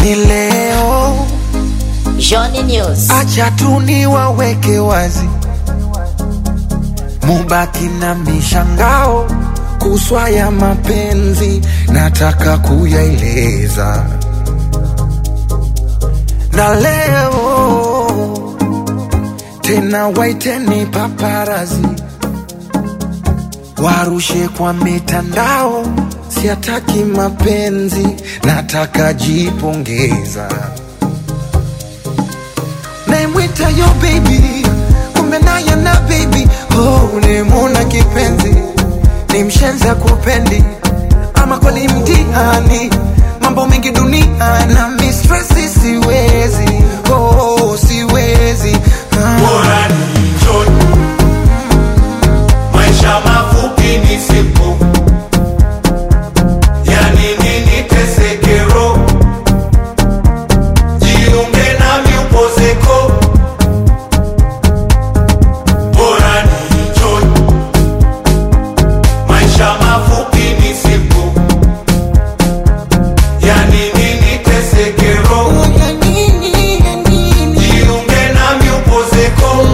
ni leo, Johnny News. acha tu niwaweke wazi, mubaki na mishangao kuswa ya mapenzi, nataka kuyaeleza na leo tena, waiteni paparazi warushe kwa mitandao, siataki mapenzi, nataka jipongeza. Naimwita yo baby, kumbe naye na baby, oh, nimuna kipenzi, ni mshenza kupendi, ama kweli mtihani, mambo mengi dunia na mistresi, siwezi oh, siwezi ah. Bora ni enjoy. Maisha mafupi ni sipo, yani nini teseke roho, jiunge nami upozeko. Bora ni enjoy. Maisha mafupi ni sipo, yani nini teseke roho, Ya nini, ya nini? jiunge nami upozeko.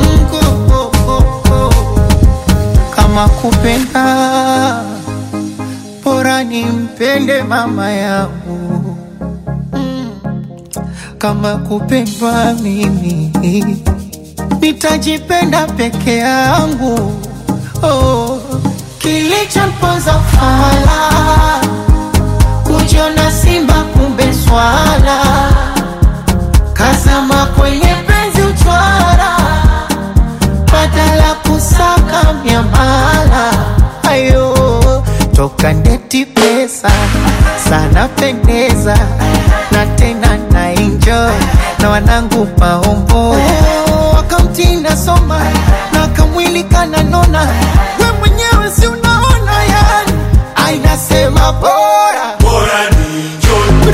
kama kupenda bora nimpende mama yangu Mm. kama kupendwa mimi nitajipenda peke yangu oh. kilichompoza fala kujiona simba kumbe swala kazama kwenye penzi uchwara badala kusaka miamala ayo toka ndeti pesa sana pendeza na tena na enjoy na wanangu maombo wakamtinda soma na kamwili kananona we mwenyewe si unaona yani ainasema bora Bora ni enjoy.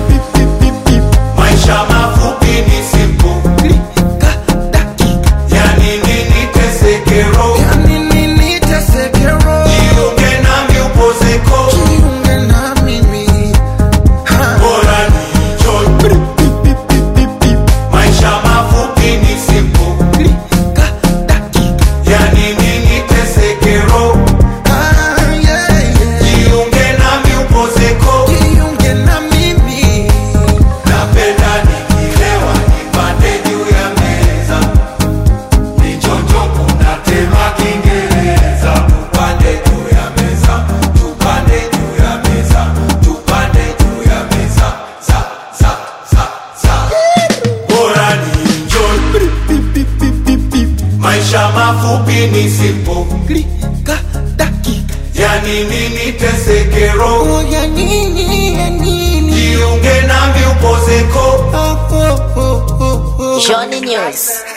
Maisha mafupi ni simple. Klika, dakika, Yani nini teseke roho, ya nini niteseke roho? jiunge nami upozeko. Jiunge na mimi ha. Bora ni enjoy. Maisha mafupi ni simple. Klika, dakika, Yani nini teseke roho, ah, yeah, yeah. jiunge nami upozeko. Jiunge na mimi Napenda nikilewa nipande juu ya meza, nichonjo kuna tema Kiingereza. Tupande juu ya meza, tupande juu ya meza, tupande juu ya meza, za za za za. Bora ni enjoy, maisha mafupi ni simple, Klika, dakika, yani nini teseke roho, oh, ya nini, ya nini? jiunge nami upozeko. Oh, oh, oh, oh, oh. Johnny News.